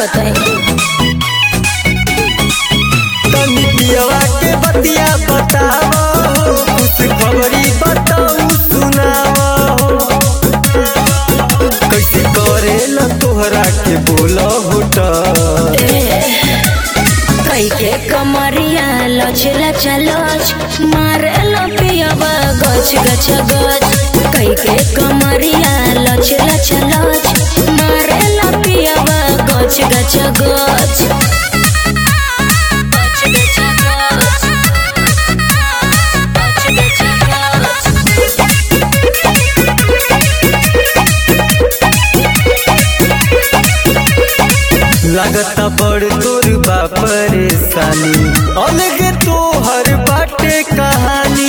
बताई तनी पियवा के बतिया बतावा हो कुछ खबरी बताऊ सुनावा हो कैसे करेला तोहरा के बोला होटा कई के कमरिया लच लच लच मारे पियावा गच गच गच कई के कमरिया लच लच लच मारे पियावा गच गच गच गच गच गच। गच गच गच। लगता बड़ तोर बा परेशानी अलग तोहर बाटे कहानी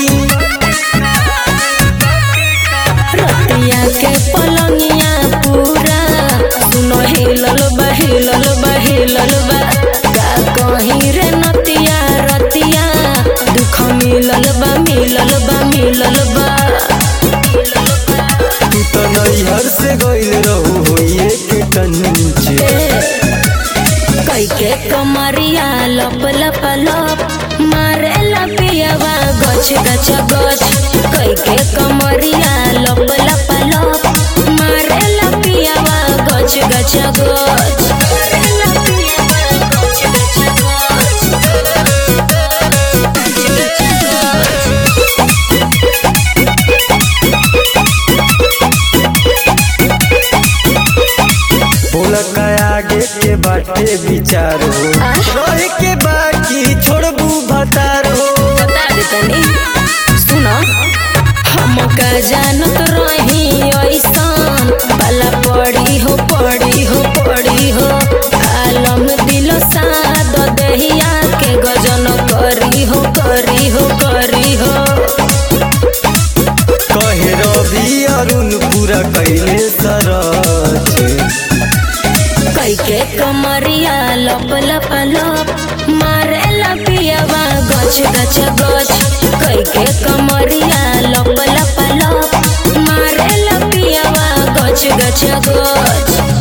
रतिया के पलंगिया पूरा सुनो हिलल बा हिलल बा हिलल बा का कहीं रे नतिया रतिया दुख मिलल बा मिलल बा मिलल बा तू तो नैहर से गइल रहू होइए के टंचे कई के कमरिया लप लप लप मारे लपियावा गछ गछ गछ कई के कमरिया लप लप लप मारे लपियावा गछ गछ गछ बोला का आगे के बाटे विचार हो रहे के बाकी छोड़बू भतार हो बता दे तनी सुनो हम का जानत रही ऐसन बाला पड़ी हो पड़ी हो पड़ी हो आलम दिल साद दहिया के गजन करी हो करी हो करी हो कहे रवि अरुण पूरा कैले सरच कई के कमरिया लप लप लप मारे लपियावा गछ गछ गछ कई के कमरिया लप लप लप मारे लपियावा गछ गछ गछ